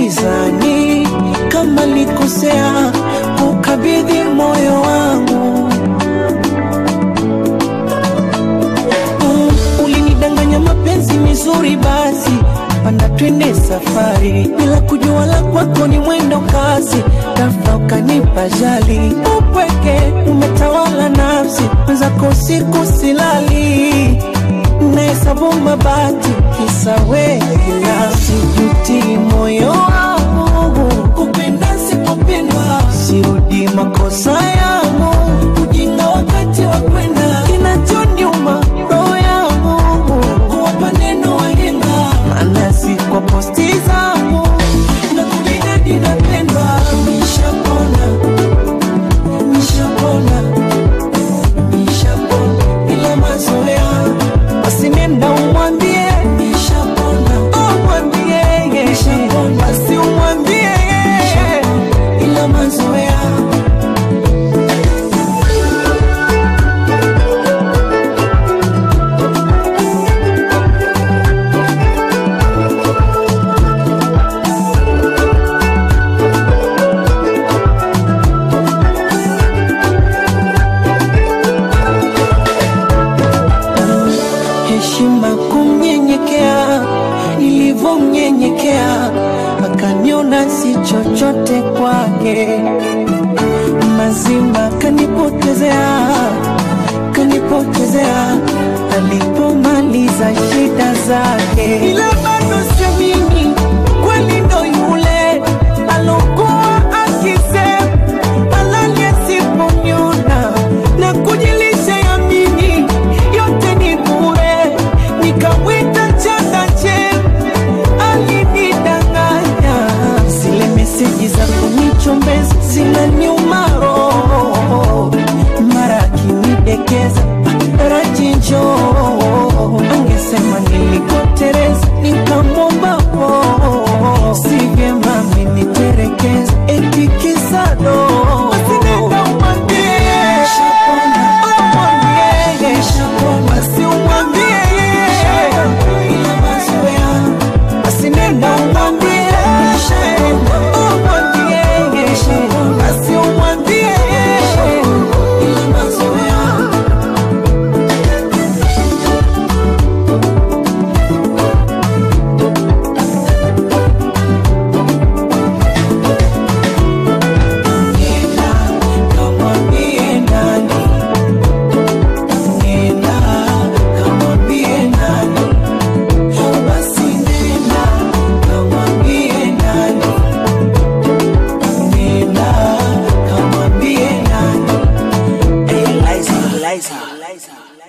gizani kama likosea kukabidhi moyo wangu Mm, ulinidanganya mapenzi mizuri basi panda twende safari bila kujua la kwako ni mwendo kasi tafuta ukanipa jali upweke umetawala nafsi mwenzako usiku silali nahesabu mabati kisa wekila sijuti moyo wangu kupenda sikupendwa sirudi makosa yangu ujinga wakati wa kwenda kinachoniuma roho yangu kuwapa neno wahenga maana si kwa posti zangu na kujidadi napendwa nishapona nishapona nishapona ila mazoea basi nenda umwambie nishapona umwambie nishapona basi umwambie ila mazoea heshima kumnyenyekea, nilivyomnyenyekea akaniona si chochote kwake, mazima kanipotezea, kanipotezea alipomaliza shida zake, ila